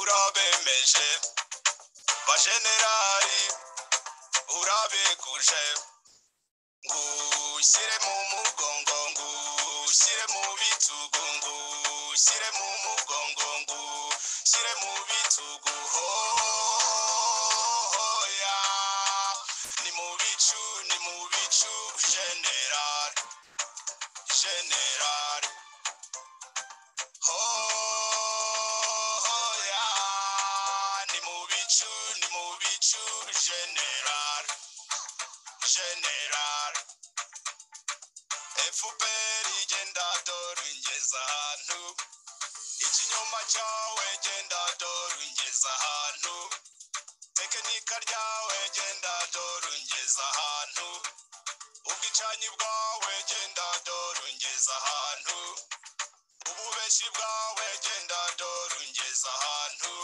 bemeje bajenerali urabeguje ngushyire mu mugongo ngushyire mu bitugu ngushyire mu mugongo ngushyire mu bitugu hoya ni mu bicu ni mu bicu generali generali hoya ni mu bicu ni mu bicu generali generali efuperi igenda dore ingeza ahantu ikinyoma cyawe genda dore ungeza ahantu tekinika ryawe genda dore ungeza ahantu ubwicanyi bwawe genda dore ungeza ahantu ububeshi bwawe genda dore ungeza ahantu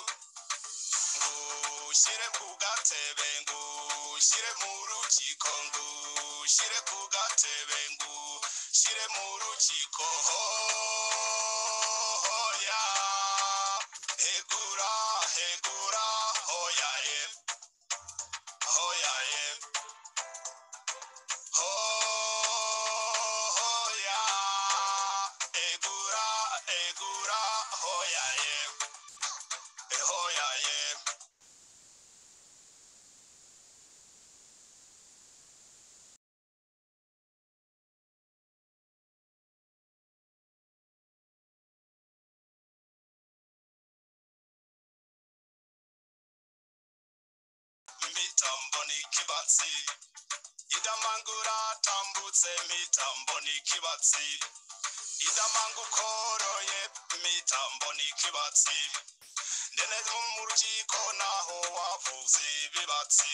ngushyire ku gatebe ngushyire mu rukiko ngushyire ku gatebe ngushyire mu rukiko hoya hegura hegura hoya ye hoya ye hoya egura egura hoya ye hoya ye mitambo n'ikibatsi idamangura atambutse mitambo n'ikibatsi idamanga ukoroye mitambo n'ikibatsi ndene mu rukiko naho wavuze ibibatsi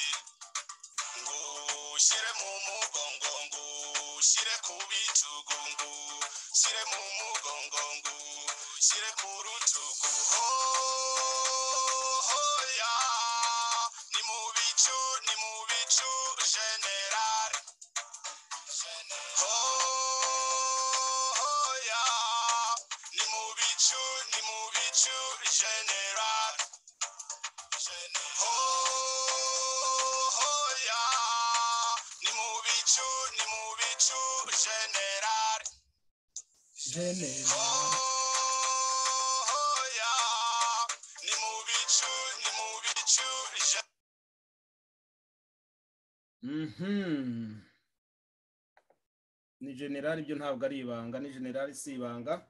ngushyire mu mugongo ngushyire ku bitugu ngushyire mu mugongo ngushyire ku rutugu hoya ni mu bicu ni mu bicu generali hoya ni mu bicu ni mu bicu generali hoya ni mu bicu ni mu bicu generali generali hoya ni mu bicu ni mu bicu generali Mhm. ni generali ibyo ntabwo ari ibanga ni generali si ibanga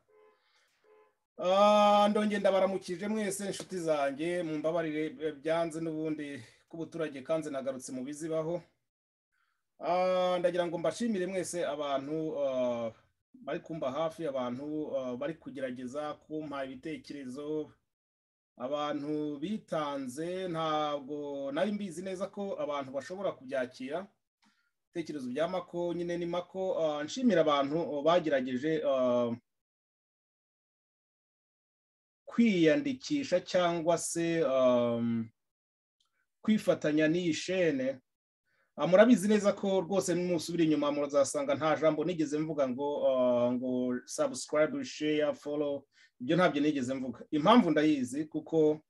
Ah, ndongera ndabaramukije mwese inshuti zanjye mu mbabarire eh, byanze n'ubundi k'ubuturage kanze nagarutse mu bizibaho Ah, ndagira ngo mbashimire mwese abantu ah, bari kumba hafi abantu ah, bari kugerageza kumpa ibitekerezo abantu bitanze ntabwo nari mbizi neza ko abantu bashobora kubyakira ibitekerezo bya mako nyine ni mako ah, nshimira abantu ah, bagerageje ah, kwiyandikisha cyangwa se um, kwifatanya n'iyi shene Ah, murabizi neza ko rwose nimusubira inyuma muzasanga nta jambo nigeze mvuga ngo ah, ngo subscribe share follow ibyo ntabyo nigeze mvuga impamvu ndayizi kuko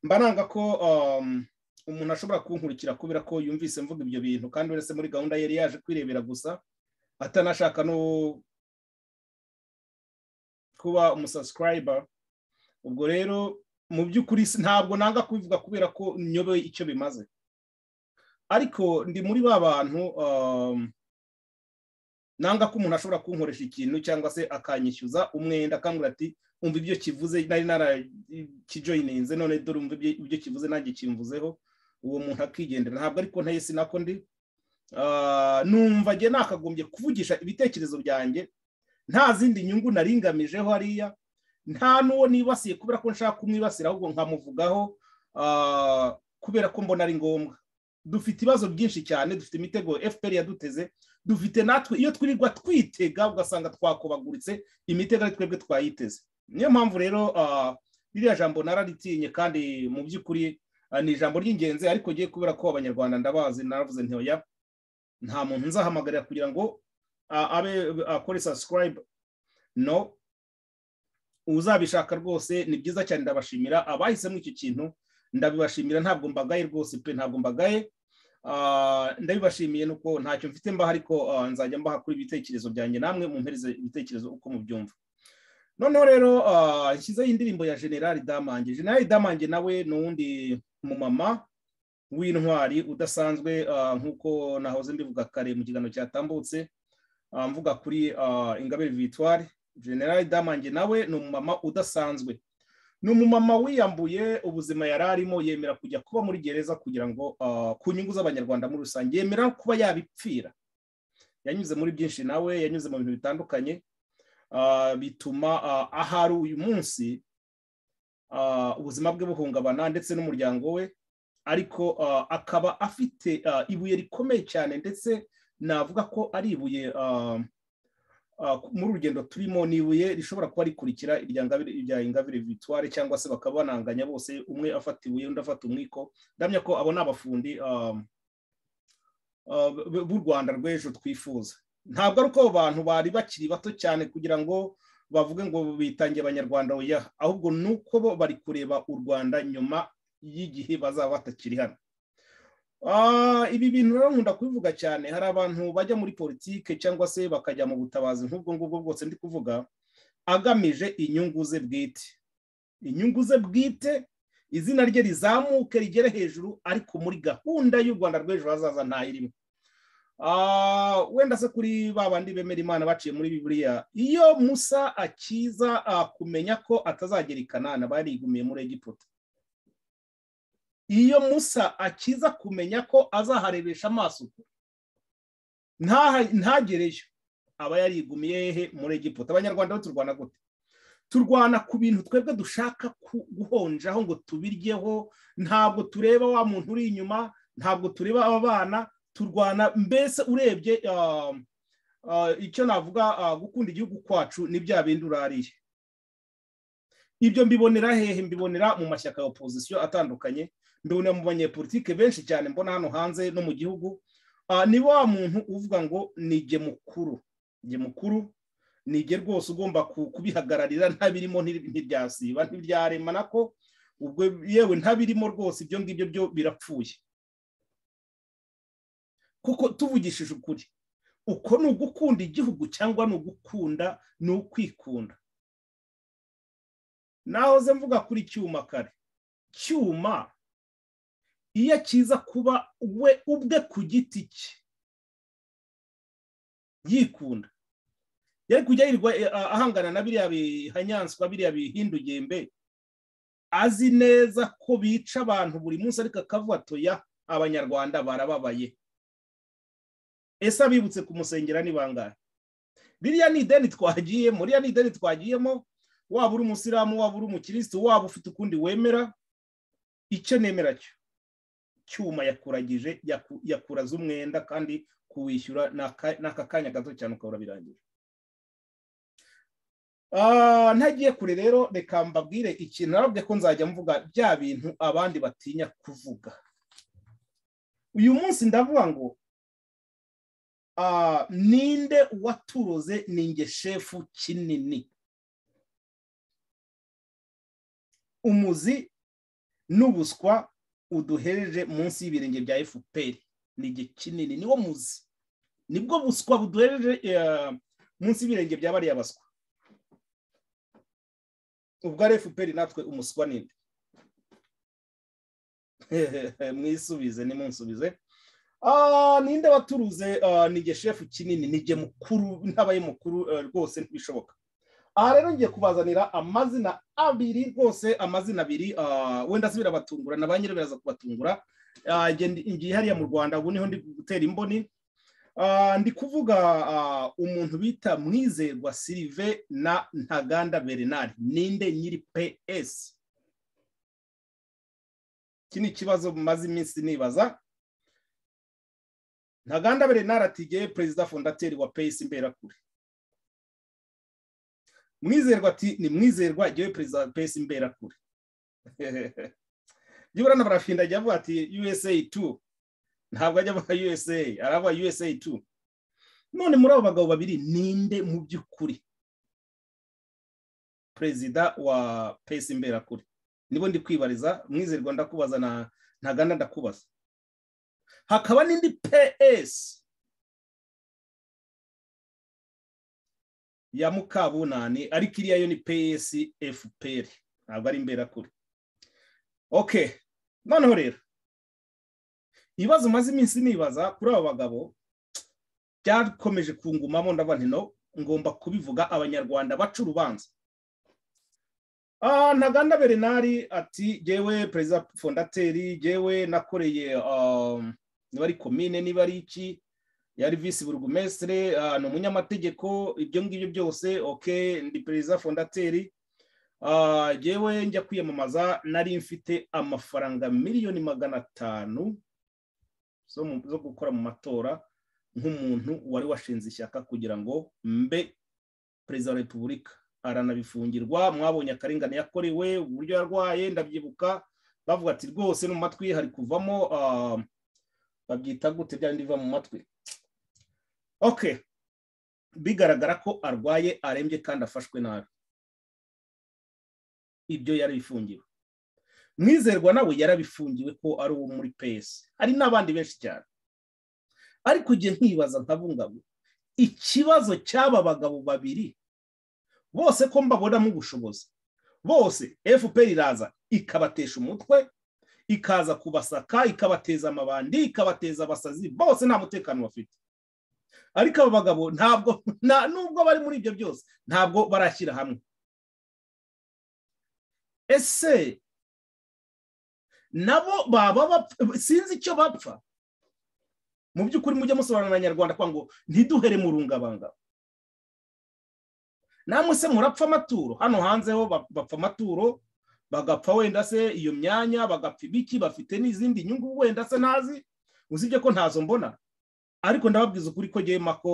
mba nanga ko um, umuntu ashobora kunkurikira kubera ko yumvise mvuga ibyo bintu kandi uretse muri gahunda yari yaje kwirebera gusa atanashaka no kuba umusubscriber ubwo rero mu by'ukuri si- ntabwo nanga kubivuga kubera ko nyoboye icyo bimaze ariko ndi muri ba bantu um, nanga ko umuntu ashobora kunkoresha ikintu cyangwa se akanyishyuza umwenda akambwira ati umva ibyo kivuze nari narakijoyininze none dore umva ibyo ibyo kivuze nanjye kimvuzeho uwo muntu akigendera ntabwo ariko ntayo si nako ndi Ah, numva njye nakagombye kuvugisha ibitekerezo byanjye nta zindi nyungu naringamijeho hariya nta n'uwo nibasiye kubera ko nshaka kumwibasira ahubwo nkamuvugaho ah, kubera ko mbona ari ngombwa dufite ibibazo byinshi cyane dufite imitego fpr yaduteze dufite natwe iyo twirirwa twitega ugasanga twakobaguritse imitego ari twebwe twayiteze niyo mpamvu rero ah, ririya jambo nararitinye kandi mu by'ukuri ah, ni ijambo ry'ingenzi ariko ngiye kubera ko abanyarwanda ndabazi naravuze nti oya nta muntu nzahamagarira kugira ngo ah, abe akore subscribe no uzabishaka rwose ni byiza cyane ndabashimira abahisemo icyo kintu ndabibashimira ntabwo mbagaye rwose pe ntabwo mbagaye Ah, ndabibashimiye nuko ntacyo mfite mbaha ariko ah, nzajya mbaha kuri ibitekerezo byanjye namwe mumpereze ibitekerezo uko mubyumva noneho rero ah, nshyizeho indirimbo ya generali damange generali damange nawe ni uwundi mumama w'intwari udasanzwe ah, nk'uko nahoze mbivuga kare mu kiganiro cyatambutse ah, mvuga kuri ah, ingabire victoire generali damange nawe ni umumama udasanzwe ni umumama wiyambuye ubuzima yari arimo yemera kujya kuba muri gereza kugira ngo ah, ku nyungu z'abanyarwanda muri rusange yemera kuba yabipfira yanyuze muri byinshi nawe yanyuze mu bintu bitandukanye ah, bituma ah, ahari uyu munsi ah, ubuzima bwe buhungabana ndetse n'umuryango we ariko ah, akaba afite ah, ibuye rikomeye cyane ndetse navuga ko ari ibuye ah, ah, ku- muri urugendo turimo ni ibuye rishobora kuba rikurikira irya Ngabire- irya ingabire victoire cyangwa se bakaba bananganya bose umwe afata ibuye undi afata umwiko ndamya ko abo ni abafundi ah, ah, b- b'u rwanda rw'ejo twifuza ntabwo ari uko abo bantu bari bakiri bato cyane kugira ngo bavuge ngo bitangiye abanyarwanda oya ahubwo ni uko bo bari kureba u rwanda nyuma y'igihe bazaba batakiri hano Ah, ibi bintu rero nkunda kubivuga cyane hari abantu bajya muri politike cyangwa se bakajya mu butabazi nk'ubwo ngubwo bwose ndi kuvuga agamije inyungu ze bwite inyungu ze bwite izina rye rizamuke rigere hejuru ariko muri gahunda y'u rwanda rw'ejo hazaza ntayirimo Ah, wenda se kuri ba bandi bemera imana baciye muri bibiliya iyo musa akiza ah, kumenya ko atazagera i kanana barigumiye muri egiputa iyo musa akiza kumenya ko azaharebesha amaso ntaha- ntagereyo aba yarigumiye hehe muri egiputa abanyarwanda bo turwana gute turwana ku bintu twebwe dushaka ku- guhonjaho ngo tubiryeho ntabwo tureba wa muntu uri inyuma ntabwo tureba aba bana turwana mbese urebye ah, ah, icyo navuga ah, gukunda igihugu kwacu ni bya bindi urariye ibyo mbibonera hehe mbibonera mu mashyaka ya opozisiyo atandukanye mbibonera mu banyepolitike benshi cyane mbona hano hanze no mu gihugu Ah, ni wa muntu uvuga ngo nige mukuru nige mukuru nige rwose ugomba ku- kubihagararira ntabirimo nti- ntibyasiba ntibyarema nako ubwo yewe ntabirimo rwose ibyo ngibyo byo birapfuye kuko tuvugishije ukuri uko ni ugukunda igihugu cyangwa ni ugukunda ni ukwikunda nahoze mvuga kuri cyuma kare cyuma iyo akiza kuba we ubwe ku giti cye yikunda yari kujya yirirwa eh, ah, ahangana na biriya bihanyanswa biriya bihindugembe azi neza ko bica abantu buri munsi ariko akavuga toya abanyarwanda barababaye ese abibutse kumusengera ni bangahe ririya ni ideni twagiyemo ririya ni ideni twagiyemo waba uri umusiramu waba uri umukirisitu waba ufite ukundi wemera icyo nemera cyo cyuma yakuragije yaku- yakuraza umwenda kandi kuwishyura ni aka- ni aka kanya gato cyane ukabura birangije Ah, ntagiye kure rero reka mbabwire ikintu narabwiye ko nzajya mvuga bya bintu abandi batinya kuvuga uyu munsi ndavuga ngo ah, ninde waturoze ninge shefu kinini umuzi n'ubuswa uduhereje munsi y'ibirenge bya fpr ni igihe kinini niwo muzi nibwo buswa buduhereje eh, munsi y'ibirenge bya bariya baswa ubwo ari fpr natwe umuswa ninde mwisubize nimunsubize Ah, ninde waturuze ah, ni geshefu kinini ni jye mukuru ntabaye mukuru eh, rwose ntibishoboka aha rero ngiye kubazanira amazina abiri rwose amazina abiri ah, wenda se birabatungura na ba nyiri biraza kubatungura Ah, nge- ngiye hariya mu rwanda ubu niho ndi gutera imboni Ah, ndi kuvuga ah, umuntu bita mwizerwa sirive na ntaganda bernard ninde nyiri ps iki ni ikibazo maze iminsi nibaza ntaganda bernard atigeye perezida fondateri wa ps imberakure mwizerwa ati ni mwizerwa jyewe perezida wa ps imberakure byibura na barafinda ajya avuga ati usa 2 ntabwo ajya avuga usa aravuga usa 2 none muri abo bagabo babiri ninde mu by'ukuri perezida wa pesi imberakuri nibo ndi kwibariza mwizerwa ndakubaza na ntaganda ndakubaza hakaba n'indi ps ya mukabunani ariko iriya yo ni ps fpr ntabwo ari imberakuri ok noneho rero ibibazo umaze iminsi nibaza kuri aba bagabo byakomeje kungumamo ndavuga nti no ngomba kubivuga abanyarwanda baca urubanza ntaganda bernard ati jyewe perezida fondateri jyewe nakoreye niba ari komine niba ari iki yari visi burugumesitire ni umunyamategeko ibyo ngibyo byose oke ndi perezida fondateri jyewe njya kwiyamamaza nari mfite amafaranga miliyoni magana atanu zo gukora mu matora nk'umuntu wari washinze ishyaka kugira ngo mbe perezida wa repubulika aranabifungirwa mwabonye akarengane yakorewe uburyo yarwaye ndabyibuka bavuga ati rwose no mu matwi hari kuvamo babyita gute byari biva mu matwi oke bigaragara ko arwaye arembye kandi afashwe nabi ibyo yarabifungiwe mwizerwa nawe yarabifungiwe ko ari uwo muri pesi hari n'abandi benshi cyane ariko igihe nkibaza nkabungabunga ikibazo cy'aba bagabo babiri bose ko mbabonamo ubushobozi bose fpr iraza ikabatesha umutwe ikaza kubasaka ikabateza amabandi ikabateza abasazi bose nta mutekano bafite ariko aba bagabo ntabwo nubwo bari muri ibyo byose ntabwo barashyira hamwe ese nabo baba sinzi icyo bapfa mu by'ukuri mujye musobanurira abanyarwanda ngo ntiduhere mu rungabangabo namwe se murapfa amaturo hano hanze ho bapfa amaturo bagapfa wenda se iyo myanya bagapfa ibiki bafite n'izindi nyungu wenda se ntazi usibye ko ntazo mbona ariko ndababwiza ukuri ko ngema ko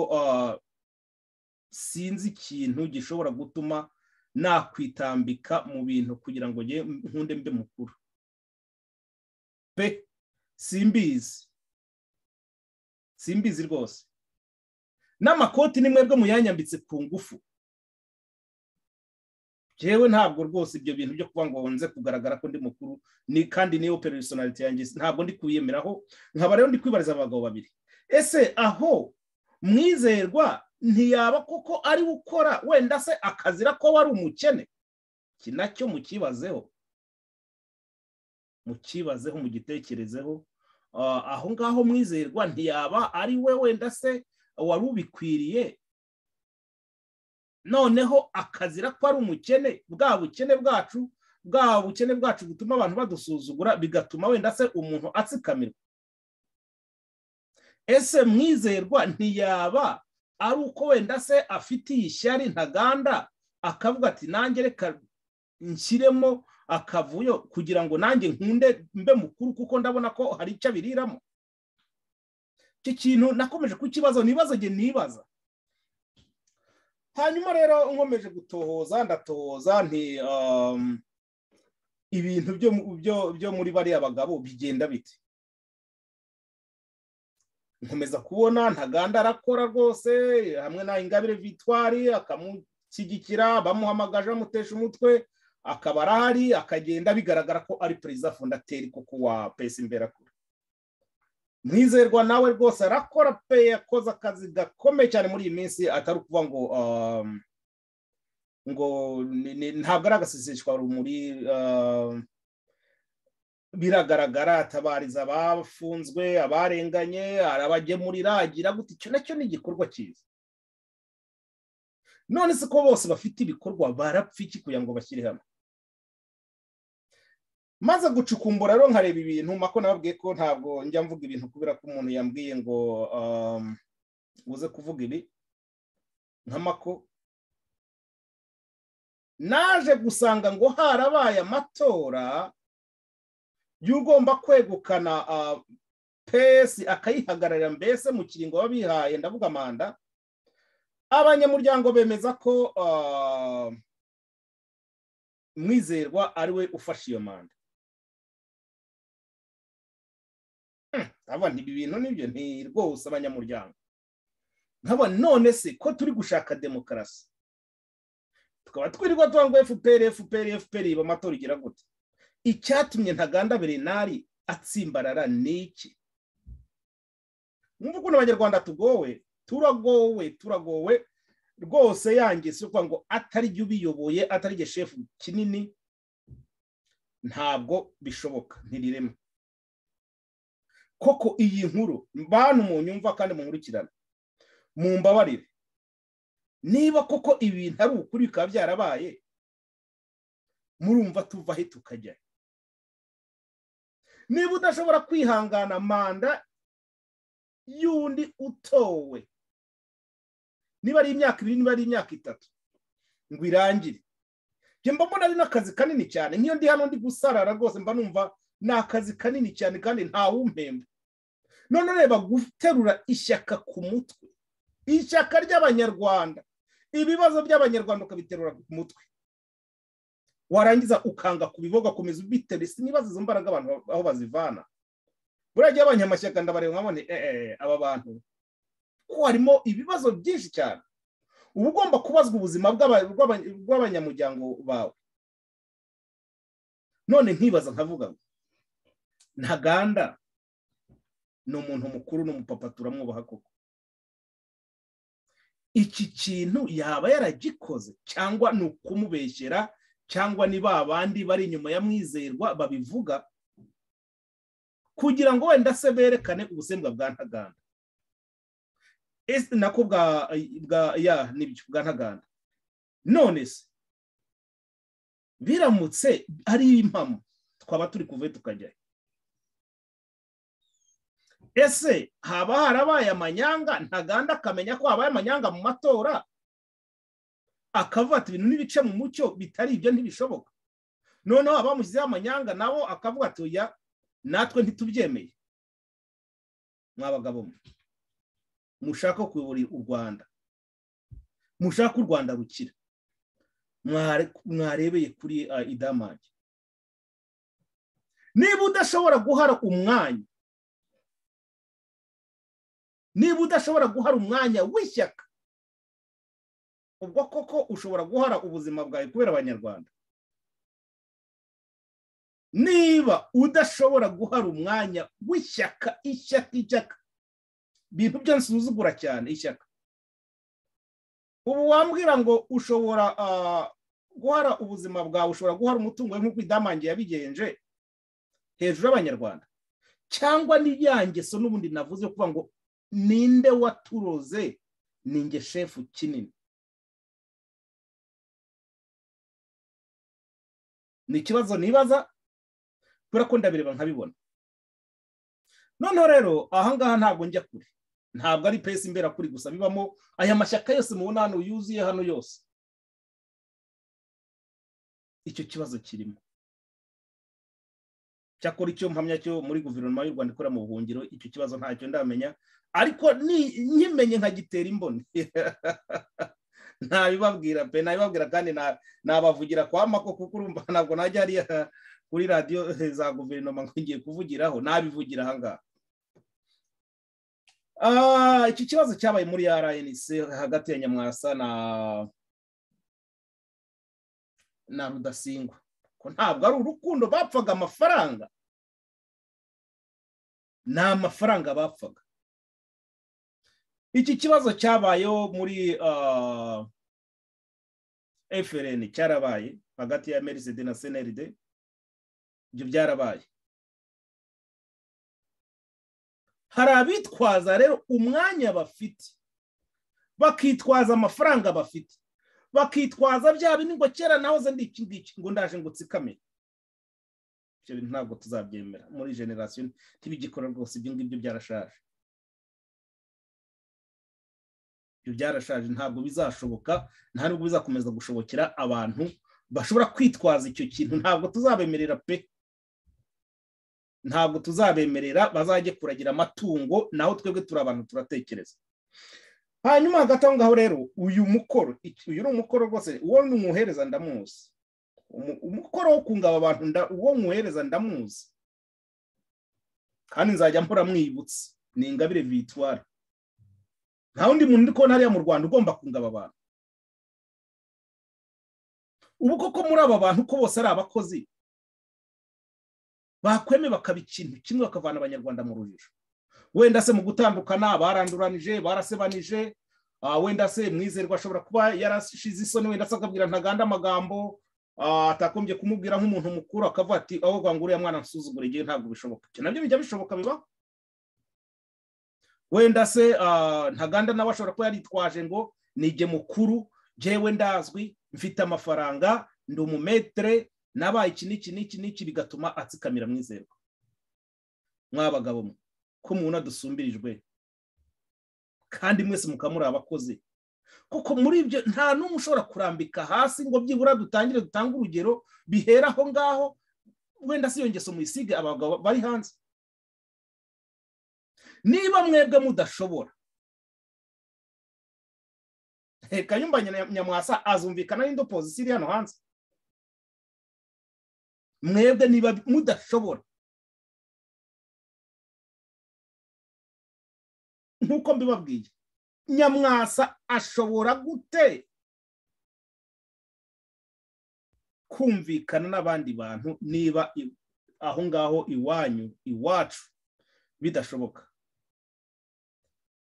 sinzi ikintu gishobora gutuma nakwitambika mu bintu kugira ngo nkunde mbe mukuru pe simbizi simbizi rwose n'amakoti ni mwebwe muyanyambitse ku ngufu yewe ntabwo rwose ibyo bintu byo kuba ngo nze kugaragara ko ndi mukuru ni kandi niyo peresonarite yanjye ntabwo ndi kuyemeraho nkaba rero ndi kwibariza abagabo babiri ese aho mwizerwa ntiyaba koko ari ukora wenda se akazira ko wari umukene iki nacyo mukibazeho mukibazeho mugitekerezeho aho ngaho mwizerwa ntiyaba ari we wenda se wari ubikwiriye noneho akazira ko ari umukene bwa bukene bwacu bwa bukene bwacu butuma abantu badusuzugura bigatuma wenda se umuntu atsikamirwa ese mwizerwa ntiyaba ari uko wenda se afitiye ishyari ntaganda akavuga ati nanjye reka nshyiremo akavuyo kugira ngo nanjye nkunde mbe mukuru kuko ndabona ko hari icyo abiriramo icyo kintu nakomeje kukibazo nibazo njye nibaza hanyuma rero nkomeje gutohoza ndatohoza nti ibintu byo muri bariya bagabo bigenda biti nkomeza kubona ntaganda arakora rwose hamwe na ingabire vitwari akamushyigikira bamuhamagaje bamutesha umutwe akaba arahari akagenda bigaragara ko ari perezida fondateri kuko wa pesi imberakure mwizerwa nawe rwose arakora pe yakoze akazi gakomeye cyane muri iyi minsi atari ukuvuga ngo ngo ntabwo ari agaseseshwa rumuri biragaragara atabariza abafunzwe abarenganye arabagemurira agira gutya icyo nacyo ni igikorwa cyiza none se ko bose bafite ibikorwa barapfa iki kugira ngo bashyire hamwe maze gucukumbura rero nkareba ibintu mako nababwiye ko ntabwo njya mvuga ibintu kubera ko umuntu yambwiye ngo uze kuvuga ibi nka mako naje gusanga ngo harabaye amatora y'ugomba kwegukana pesi akayihagararira mbese mu kiringo babihaye ndavuga manda abanyamuryango bemeza ko mwizerwa ariwe ufashe iyo manda ibi bintu nibyo ni rwose abanyamuryango nkaba none se ko turi gushaka demokarasi tukaba twirirwa tuba ngo fpr fpr fpr iba amatora igira gute icyatumye ntaganda berenari atsimbarara ni iki mwumva ukuntu abanyarwanda tugowe turagowe turagowe rwose yangiza yo kuvuga ngo atari jya ubiyoboye atari jya shefu kinini ntabwo bishoboka ntiriremo koko iyi nkuru bantu mu nyumva kandi munkurikirane mu mbabarire niba koko ibintu ari ukuri bikaba byarabaye murumva tuva ahe tukajya niba udashobora kwihangana manda y'undi utowe niba ari imyaka ibiri niba ari imyaka itatu ngo irangire mba mbona ari n'akazi kanini cyane nk'iyo ndi hano ndi gusarara rwose mba numva ni akazi kanini cyane kandi ntawumpemba none reba guterura ishyaka ku mutwe ishyaka ry'abanyarwanda ibibazo by'abanyarwanda ukabiterura ku mutwe warangiza ukanga ku bigo ugakomeza ubitera nibaze izo mbaraga abantu aho bazivana buriya gihe abanyamashyaka ndabareba nkabone aba bantu ko harimo ibibazo byinshi cyane uba ugomba kubazwa ubuzima bw'abanyamuryango bawe none nkibaza nkavuga ngo ntaganda ni umuntu mukuru n'umupapa turamwubaha koko iki kintu yaba yaragikoze cyangwa ni ukumubeshyera cyangwa ni ba bandi bari inyuma ya mwizerwa babivuga kugira ngo wenda se berekane ubusembwa bwa ntaganda ese nako bwa ya nibyo bwa ntaganda none se biramutse ari impamo twaba turi kuve tukajyayo ese haba harabaye amanyanga ntaganda akamenya ko habaye amanyanga mu matora akavuga ibintu n'ibice mu mucyo bitari ibyo ntibishoboka noneho abamushyizeho amanyanga nabo akavuga ati oya natwe ntitubyemeye mwabagabo mushaka kuyobora u rwanda mushaka u rwanda rukira mwarebeye kuri idamage niba udashobora guhara umwanya niba udashobora guhara umwanya w'ishyaka ubwo koko ushobora guhara ubuzima bwawe kubera abanyarwanda niba udashobora guhara umwanya w'ishyaka ishyaka ishyaka ibintu byose uzugura cyane ishyaka ubu wambwira ngo ushobora guhara ubuzima bwawe ushobora guhara umutungo we nk'uko idamange yabigenje hejuru y'abanyarwanda cyangwa n'iyangeso n'ubundi navuze kuvuga ngo ninde waturoze ninge shefu kinini ni ikibazo nibaza kubera ko ndabireba nkabibona noneho rero ahangaha ntabwo njya kure ntabwo ari pesi imbera kuri gusa bibamo aya mashyaka yose mubona hano yuzuye hano yose icyo kibazo kirimo cyakora icyo mpamya cyo muri guverinoma y'u rwanda ikorera mu buhungiro icyo kibazo ntacyo ndamenya ariko nkimenye nkagitera imboni ntabibabwira pe ntabibabwira kandi nabavugira kwa mako kuko urumva ntabwo najya hariya kuri radiyo za guverinoma ngiye kuvugiraho nabivugira ahangaha iki kibazo cyabaye muri rnc hagati ya nyamwasa na na rudasingwa ko ntabwo ari urukundo bapfaga amafaranga ni amafaranga bapfaga iki kibazo cyabayeho muri FRN cyarabaye hagati ya merisede na seneride ibyo byarabaye hari abitwaza rero umwanya bafite bakitwaza amafaranga bafite bakitwaza bya bintu ngo kera nahoze ndi iki ngiki ngo ndaje ngo tsikame ibyo bintu ntabwo tuzabyemera muri generasiyo ntibigikora rwose ibyo ngibyo byarashaje ibyo byarashaje ntabwo bizashoboka nta nubwo bizakomeza gushobokera abantu bashobora kwitwaza icyo kintu ntabwo tuzabemerera pe ntabwo tuzabemerera bazajye kuragira amatungo naho twebwe turi abantu turatekereza hanyuma hagati aho ngaho rero uyu mukoro uyu ni umukoro rwose uwo nywuhereza ndamuzi umukoro wo kungaba abantu uwo nywuhereza ndamuzi kandi nzajya mpora mwibutse ni ingabire vitwara nta wundi muntu uri kubona hariya mu rwanda ugomba kungaba abantu ubu koko muri aba bantu ko bose ari abakozi bakweme bakaba ikintu kimwe bakavana abanyarwanda mu rujijo wenda se mu gutandukana baranduranije barasebanije ah, wenda se mwizerwa ashobora kuba yarashize isoni wenda se akabwira ntaganda amagambo ah, atagombye kumubwira nk'umuntu mukuru akavuga ati aho ngo uriya mwana nsuzugure igihe ntabwo bishoboka Ibyo nabyo bijya bishoboka bibaho wenda se ah, ntaganda nawe ashobora kuba yaritwaje ngo nige mukuru njyewe ndazwi mfite amafaranga ndi umumetere nabaye iki n'iki n'iki n'iki bigatuma atsikamira mwizerwa mwabagabo mwe ko mubona dusumbirijwe kandi mwese mukamuri abakozi kuko muri ibyo nta n'umwe ushobora kurambika hasi ngo byibura dutangire dutange urugero bihera aho ngaho wenda si iyo ngeso muyisige abagabo bari hanze niba mwebwe mudashobora kayumba nyamwasa azumvikana n'indi opozisiyo iri hano hanze mwebwe niba mudashobora nk'uko mbibabwiye nyamwasa ashobora gute kumvikana n'abandi bantu niba i- aho ngaho iwanyu iwacu bidashoboka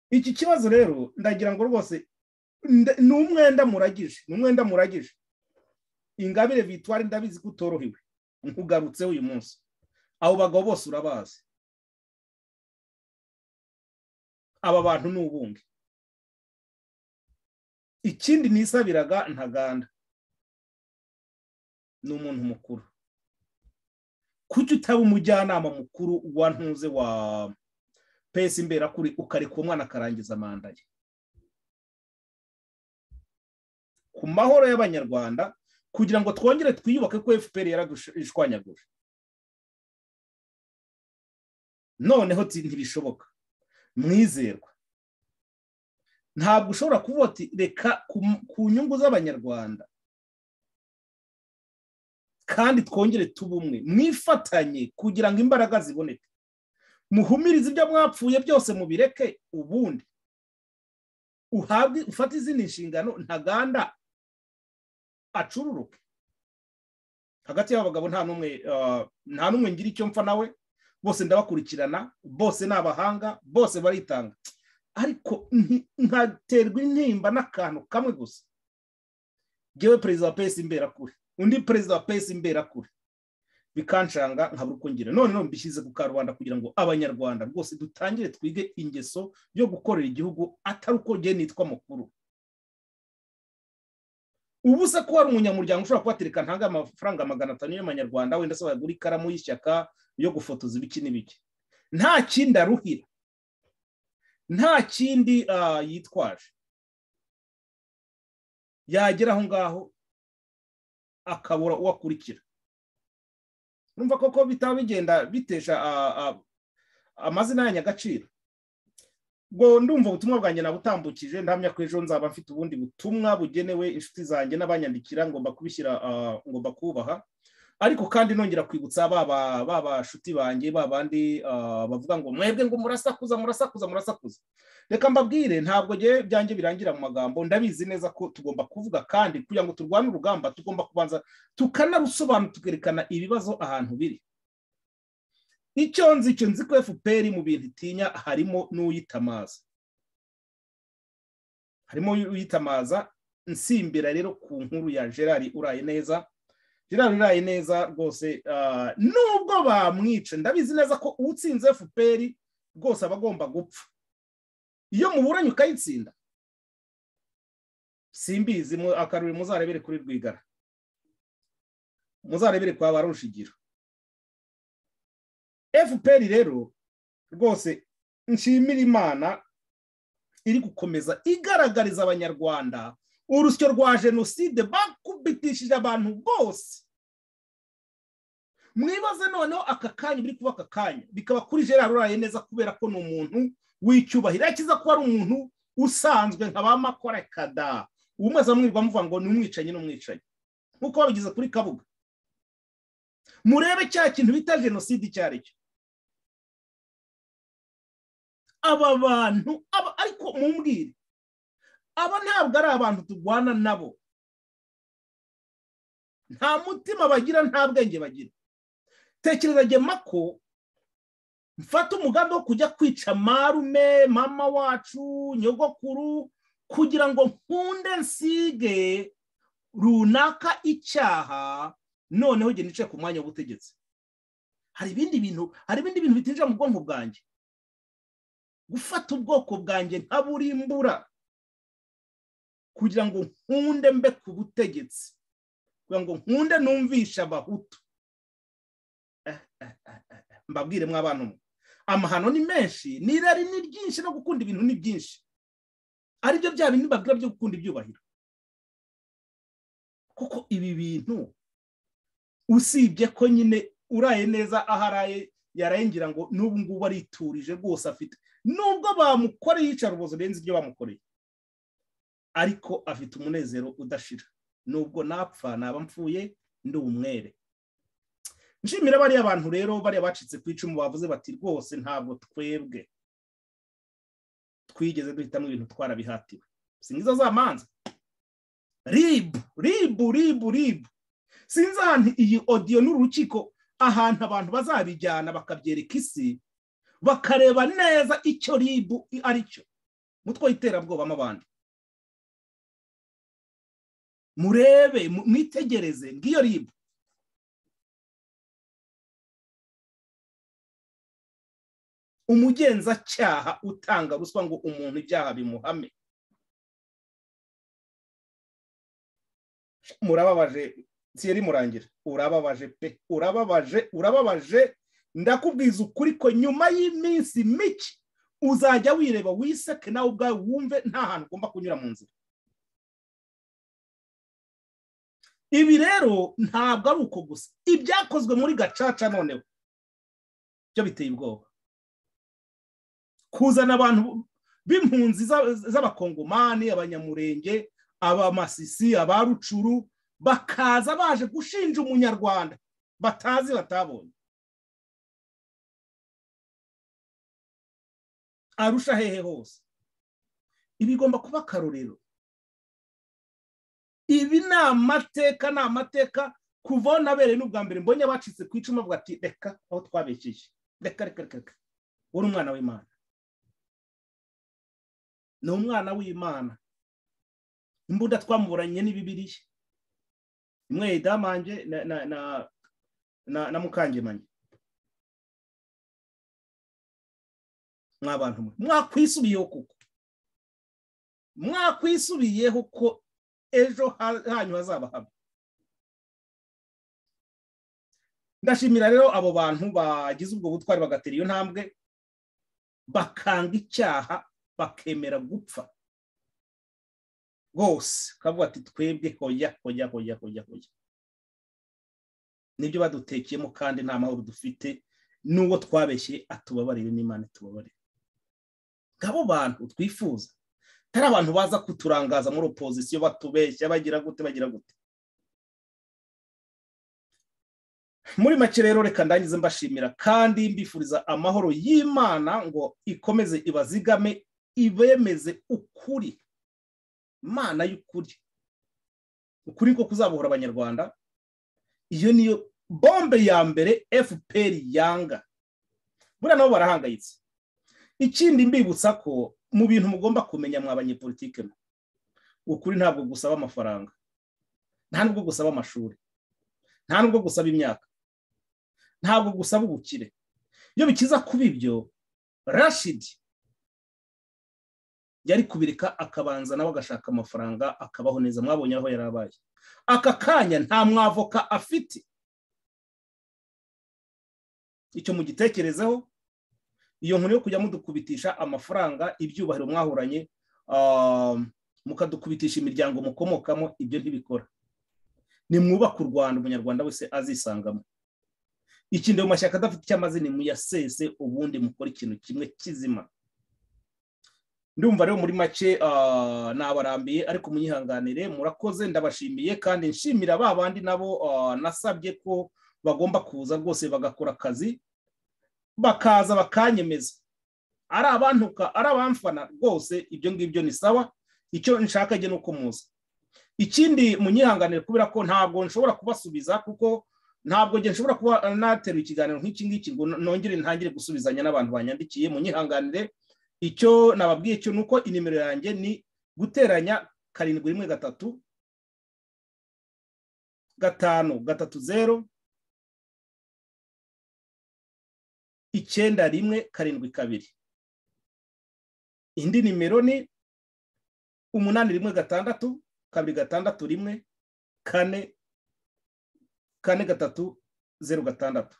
iki kibazo rero ndagira ngo rwose nde- ni umwenda muragije ni umwenda muragije ingabire vitwari ndabizi ko utorohewe nkugarutseho uyu munsi abo bagabo bose urabazi aba bantu ni ubundi ikindi nisabiraga ntaganda ni umuntu mukuru kuki utaba umujyanama mukuru wa ntuze wa pesi imberakuri ukareka uwo mwana akarangiza manda ye ku mahoro y'abanyarwanda kugira ngo twongere twiyubake ko fpr yaradushwanyaguje noneho ti- ntibishoboka mwizerwa ntabwo ushobora kuvuga ati reka ku- ku nyungu z'abanyarwanda kandi twongere tube umwe mwifatanye kugira ngo imbaraga ziboneke muhumirize ibyo mwapfuye byose mubireke ubundi uhabwe ufate izindi nshingano ntaganda acururuke hagati y'aba bagabo nta n'umwe ah, nta n'umwe ngira icyo mpfa nawe bose ndabakurikirana bose ni abahanga bose baritanga ariko nti- nkaterwa intimba n'akantu kamwe gusa ngewe perezida wa pesi imberakure undi perezida wa pesi imberakure bikanshanga nkabura uko ngira none no mbishyize ku karubanda kugira ngo abanyarwanda rwose dutangire twige ingeso yo gukorera igihugu atari uko ngewe nitwa mukuru ubu se ko hari umunyamuryango ushobora kubatereka ntange amafaranga magana atanu y'amanyarwanda wenda se wagura ikaramu y'ishyaka yo gufotoza ibiki n'ibiki nta kindi aruhira nta kindi ah, yitwaje yagera aho ngaho akabura uwo akurikira urumva koko bitaba bigenda bitesha ah, ah, amazina yanyu agaciro ngo ndumva ubutumwa bwanjye nabutambukije ndahamya ko ejo nzaba mfite ubundi butumwa bugenewe inshuti zanjye n'abanyandikira ngomba kubishyira ah, ngomba kubaha ariko kandi nongera kwibutsa baba babashuti banjye babandi ah, bavuga ngo mwebwe ngo murasakuza murasakuza murasakuza reka mbabwire ntabwo ngewe byanjye birangira mu magambo ndabizi neza ko tugomba kuvuga kandi kugira ngo turwane urugamba tugomba kubanza tukanarusobanura tukerekana ibibazo ahantu biri icyo nzi icyo nzi ko fpr mu bintu itinya harimo n'uyitamaza harimo uyitamaza nsimbira rero ku nkuru ya gerard uraye neza gerard uraye neza rwose ah, nubwo bamwica ndabizi neza ko utsinze fpr rwose aba agomba gupfa iyo muburanye ukayitsinda simbizi mu- akaruri muzarebere kuri rwigara muzarebere kwa ba rushigiro fpr rero rwose nshimira imana iri gukomeza igaragariza abanyarwanda urusyo rwa jenoside bakubitishije abantu bose mwibaze noneho aka kanya biri kuba aka kanya bikaba kuri gerard uraye neza kubera ko ni umuntu w'icyubahiro akiza ko ari umuntu usanzwe nka ba makore kada ubu mwese mwirwa muvuga ngo ni umwicanyi n'umwicanyi nk'uko babigeze kuri kabuga murebe cya kintu bita jenoside icyo ari cyo aba bantu aba ariko mumbwire aba ntabwo ari abantu turwana nabo nta mutima bagira nta bwenge bagira tekereza gema ko mfata umugambi wo kujya kwica marume mama wacu nyogokuru kugira ngo nkunde nsige runaka icyaha noneho genda nicaye ku mwanya w'ubutegetsi hari ibindi bintu hari ibindi bintu bitinjira mu bwonko bwanjye gufata ubwoko bwanjye ntaburimbura kugira ngo nkunde mbe ku butegetsi kugira ngo nkunde numvishe abahutu mbabwire mw'abantu amahano ni menshi n'irari ni ryinshi no gukunda ibintu ni byinshi aribyo bya bindi babwira byo gukunda ibyubahiro kuko ibi bintu usibye ko nyine uraye neza aho araye yaraye ngira ngo n'ubu ngubu ariturije rwose afite nubwo bamukoreye iyicarubozo renze ibyo bamukoreye ariko afite umunezero udashira nubwo napfa naba mpfuye ndi umwere nshimira bariya bantu rero bariya bacitse ku icumu bavuze bati rwose ntabwo twebwe twigeze duhitamo ibintu twarabihatiwe singiza za manza ribu ribu ribu ribu sinzi ahantu iyi odiyo n'urukiko ahantu abantu bazabijyana bakabyereka isi bakareba neza icyo ribu ari cyo mutwe w'iterabwoba n'abandi murebe mwitegereze ngiyo ribu umugenzacyaha utanga ruswa ngo umuntu ibyaha bimuhame murababaje siyeri murangira urababaje pe urababaje urababaje ndakubwiza ukuri ko nyuma y'iminsi mike uzajya wireba wiseke nawe ubwawe wumve nta hantu ugomba kunyura mu nzira ibi rero ntabwo ari uko gusa ibyakozwe muri gacaca noneho byo biteye ubwoba kuzana abantu b'impunzi z'abakongomani abanyamurenge abamasisi abarucuru bakaza baje gushinja umunyarwanda batazi batabonye arusha hehe hose ibi bigomba kuba akarorero ibi ni amateka ni amateka kuva aho nabereye n'ubwa mbere mbonye abacitse ku icumu bavuga ati reka aho twabekeye reka reka reka uri umwana w'imana ni umwana w'imana imbunda twamuburanye n'ibibiriya imwe yidamange na mukangemanye mwabantu mwe mwakwisubiyeho kuko mwakwisubiyeho ko ejo hanyu hazaba hamwe ndashimira rero abo bantu bagize ubwo butwari bagatera iyo ntambwe bakanga icyaha bakemera gupfa rwose ukavuga ati twebwe hoya hoya hoya hoya hoya nibyo badutekeyemo kandi nta mahoro dufite n'uwo twabeshye atubabarire n'imana itubabarire ngabo bantu twifuza atari abantu baza kuturangaza muri opozisiyo batubeshya bagira gute bagira gute muri make rero reka ndangize mbashimira kandi mbifuriza amahoro y'imana ngo ikomeze ibazigame ibemeze ukuri imana y'ukuri ukuri ko kuzabohora abanyarwanda iyo niyo bombe ya mbere fpr yanga buriya nabo barahangayitse ikindi mbibutsa ko mu bintu mugomba kumenya mwa banyepolitike ukuri ntabwo gusaba amafaranga nta nubwo gusaba amashuri nta nubwo gusaba imyaka ntabwo gusaba ubukire iyo bikiza kuba ibyo rashidi yari kubireka akabanza nawe agashaka amafaranga akabaho neza mwabonye aho yari abaye aka kanya nta mwavoka afite icyo mugitekerezeho iyo nkuru yo kujya mudukubitisha amafaranga ibyubahiro mwahuranye mukadukubitisha imiryango mukomokamo ibyo ntibikora nimwubake u rwanda umunyarwanda wese azisangamo ikindi mu mashyaka adafite icyo amaze ni muyasese ubundi mukora ikintu kimwe kizima ndumva rero muri make nabarambiye ariko munyihanganire murakoze ndabashimiye kandi nshimira ba bandi nabo nasabye ko bagomba kuza rwose bagakora akazi bakaza bakanyemeza ari abantuka ari abamfana rwose ibyo ngibyo ni sawa icyo nshaka njye ni uko muza ikindi munyihanganire kubera ko ntabwo nshobora kubasubiza kuko ntabwo njye nshobora kuba naterura ikiganiro nk'iki ngiki ngo nongere ntangire gusubizanya n'abantu banyandikiye munyihanganire icyo nababwiye cyo ni uko inimero yanjye ni guteranya karindwi rimwe gatatu gatanu gatatu zeru icyenda rimwe karindwi kabiri indi nimero ni umunani rimwe gatandatu kabiri gatandatu rimwe kane kane gatatu zeru gatandatu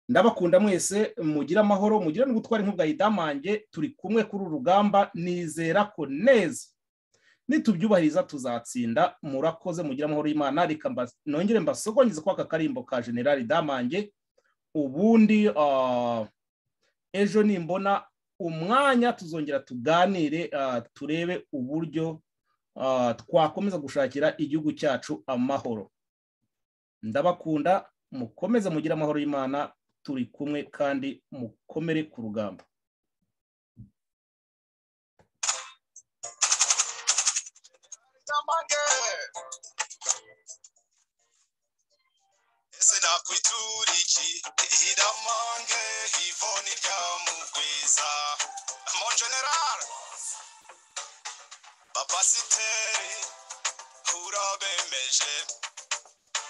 ndabakunda mwese mugire amahoro mugire n'ubutwari nk'ubwayidamange turi kumwe kuri uru rugamba nizera ko neza nitubyubahiriza tuzatsinda murakoze mugire amahoro y'imana reka nongere mbasogongeze kwa aka karimbo ka generali damange ubundi ejo nimbona umwanya tuzongera tuganire turebe uburyo twakomeza gushakira igihugu cyacu amahoro ndabakunda mukomeze mugire amahoro y'imana turi kumwe kandi mukomere ku rugamba ese nakwitura iki iramange ivoni ryamugwiza mon general bapasiteri urabemeje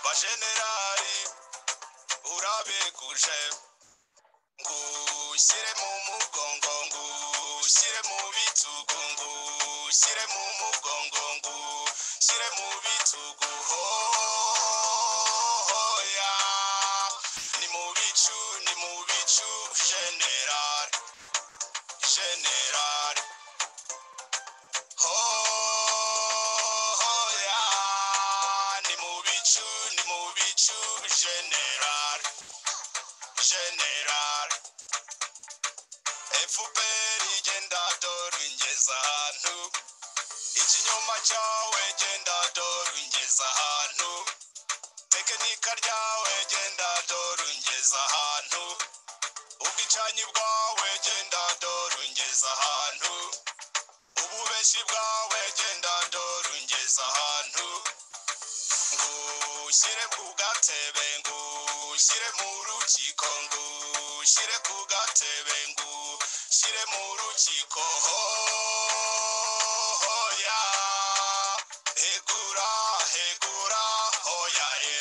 bajenerali urabeguje ngushyire mu mugongo ngushyire mu bitugu ngushyire mu mugongo ngushyire mu bitugu hoya ni mu bicu ni mu bicu general general hoya ni mu bicu ni mu bicu general general fpr igenda dore ingeza ahantu ikinyoma cyawe genda dore ungeza ahantu tekinika ryawe genda dore ungeza ahantu ubwicanyi bwawe genda dore ungeza ahantu ububeshi bwawe genda ndora ungeza ahantu ngushyire ku gatebe ngushyire mu rukiko ngushyire ku gatebe ngushyire mu rukiko hoya hegura hegura hoya he